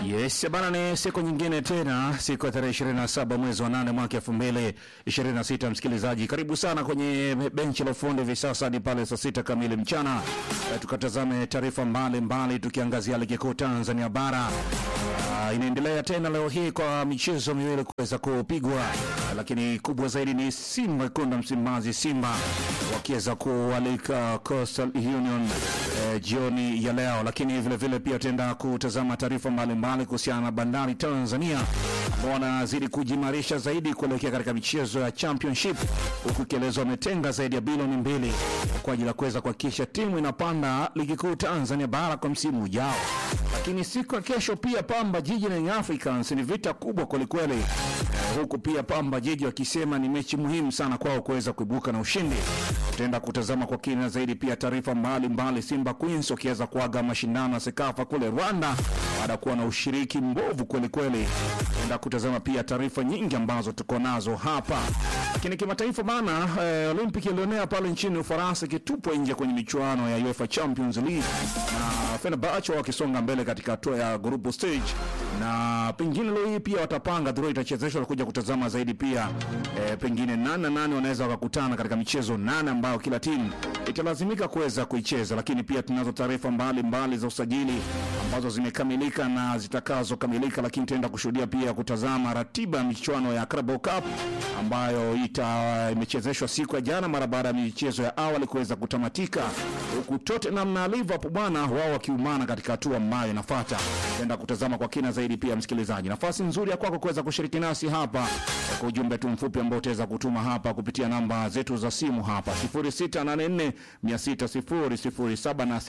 Yes, bana ni siku nyingine tena, siku ya tarehe 27 mwezi wa 8 mwaka 2026. Msikilizaji, karibu sana kwenye benchi la ufundi hivi sasa hadi pale saa sita kamili mchana. Eh, tukatazame taarifa mbalimbali tukiangazia ligi kuu Tanzania bara. Ah, inaendelea tena leo hii kwa michezo miwili kuweza kupigwa, lakini kubwa zaidi ni Simba Wekundu wa Msimbazi, Simba wakiweza kualika Coastal Union eh, jioni ya leo, lakini vile vile pia tutaenda kutazama taarifa mbalimbali kuhusiana na Bandari Tanzania ambao wanazidi kujimarisha zaidi kuelekea katika michezo ya Championship, huku ikielezwa wametenga zaidi ya bilioni mbili kwa ajili ya kuweza kuhakikisha timu inapanda ligi kuu Tanzania bara kwa msimu ujao. Lakini siku ya kesho pia Pamba Jiji na Young Africans ni vita kubwa kwelikweli, eh, huku pia Pamba Jiji wakisema ni mechi muhimu sana kwao kuweza kuibuka na ushindi. Tutaenda kutazama kwa kina zaidi pia taarifa mbalimbali, Simba Queens wakiweza kuaga mashindano ya Sekafa kule Rwanda baada ya kuwa na ushiriki mbovu kwelikweli. Tutaenda kutazama pia taarifa nyingi ambazo tuko nazo hapa, lakini kimataifa bana, eh, Olympic ilionea pale nchini Ufaransa ikitupwa nje kwenye michuano ya UEFA Champions League na Fenerbahce wakisonga mbele katika hatua ya group stage, na pengine leo hii pia watapanga draw itachezeshwa, kuja kutazama zaidi pia eh, pengine nane na nane wanaweza wakakutana katika michezo nane ambayo kila timu italazimika kuweza kuicheza, lakini pia tunazo taarifa mbalimbali za usajili ambazo zimekamilika na zitakazokamilika, lakini tutaenda kushuhudia pia kutazama ratiba ya michuano ya Carabao Cup ambayo ita imechezeshwa siku ya jana mara baada ya michezo ya awali kuweza kutamatika, huku Tottenham na Liverpool bwana wao wakiumana katika hatua ambayo inafuata. Tutaenda kutazama kwa kina zaidi pia, msikilizaji, nafasi nzuri ya kwako kuweza kushiriki nasi hapa kwa ujumbe tu mfupi ambao utaweza kutuma hapa kupitia namba zetu za simu hapa 0684 600 na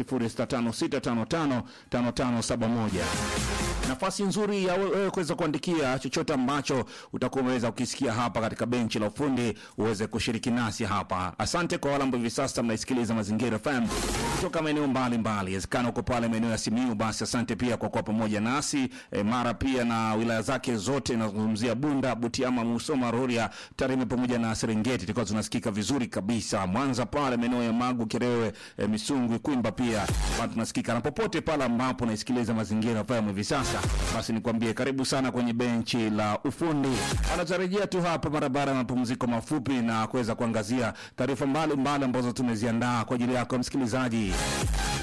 0656555571 nafasi nzuri ya wewe kuweza kuandikia chochote ambacho utakuwa umeweza kukisikia hapa katika benchi la ufundi uweze kushiriki nasi hapa. Asante kwa wale ambao hivi sasa mnaisikiliza Mazingira FM kutoka maeneo mbalimbali, inawezekana uko pale maeneo ya Simiyu, basi asante pia kwa kuwa pamoja nasi e, Mara pia na wilaya zake zote, nazungumzia Bunda, Butiama, Musoma, Rorya, Tarime pamoja na Serengeti, tulikuwa tunasikika vizuri kabisa. Mwanza pale maeneo ya Magu, Kerewe, e, Misungwi, Kwimba pia bado tunasikika, na popote pale ambapo unaisikiliza Mazingira FM hivi sasa basi nikwambie karibu sana kwenye benchi la ufundi. Anatarejea tu hapa mara baada ya mapumziko mafupi na kuweza kuangazia taarifa mbalimbali ambazo tumeziandaa kwa ajili yako msikilizaji.